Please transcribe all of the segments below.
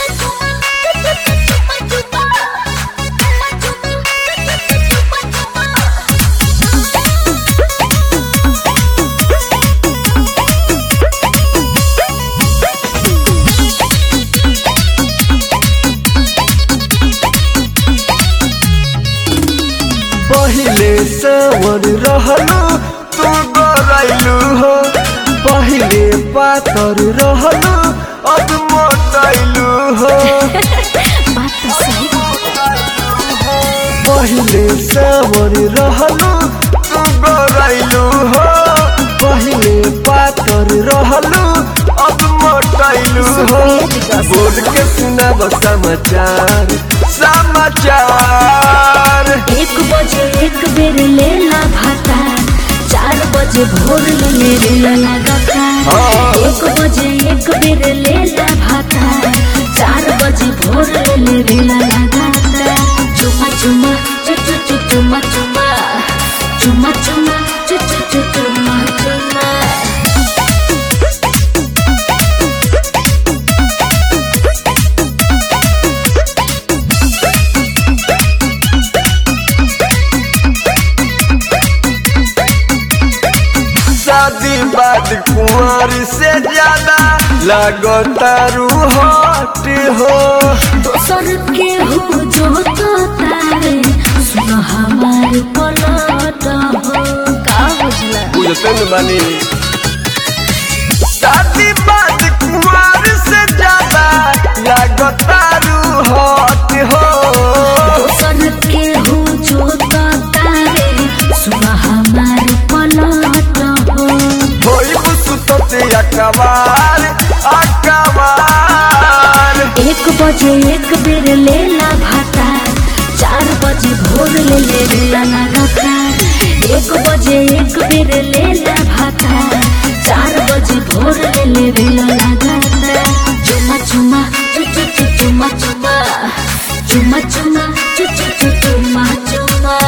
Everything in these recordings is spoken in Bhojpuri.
पहिले सवर रहलू तू गरैलू हो पहिले पातर रहलू अब मोटैलू हो बात तो सही पहिले सवर रहलू तू गरैलू हो पहिले पातर रहलू अब मोटैलू हो बोल के सुनाब समाचार समाचार एक बजे एक बेर लेला भाता चार बजे भोर में मेरे लगातार हाँ। एक बजे एक बेर लेला भाता चार बजे भोर में मेरे लगातार चुमा चुमा चु चु चु चुमा चुमा चुमा चुमा चु चु चु चुमा चुमा शादी बाद कुंवर से ज्यादा लगतारू हट हो दोसर के हो जो तो तारे सुन हमार पलट हो का बुझला बुझते न बानी शादी बाद कुंवर से ज्यादा लगतारू हट हो दोसर के हो जो तो तारे सुन हमार पलट हो होई सुतते अकबार अकबार एक बजे एक बेर लेला भाता चार बजे भोर ले लेला लगातार एक बजे एक बेर लेला भाता चार बजे भोर ले लेला लगातार चुमा चुमा चु चु चु चुमा चुमा चुमा चुमा चु चु चु चुमा चुमा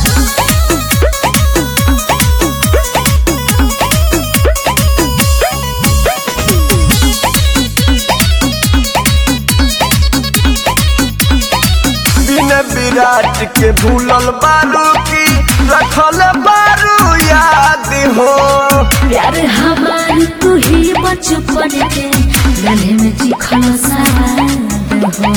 बिन विराट के भूलल बारू की रखल बारू याद हो प्यार हमार तू ही बचपन के गले में चिखल सवाद हो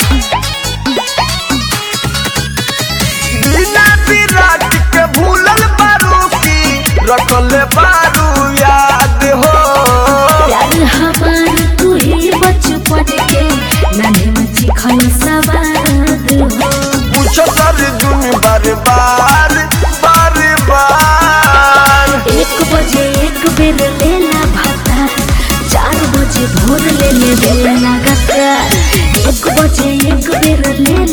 बिना विराट के भूलल बारू की रखल बारू याद हो प्यार हमार तू ही बचपन के गले में चिखल सवाद हो पूछो सर जुन बार बार बार बार एक बजे एक बेर लेला भाता चार बजे भोर ले ले बेला लगातार एक बजे एक बेर लेला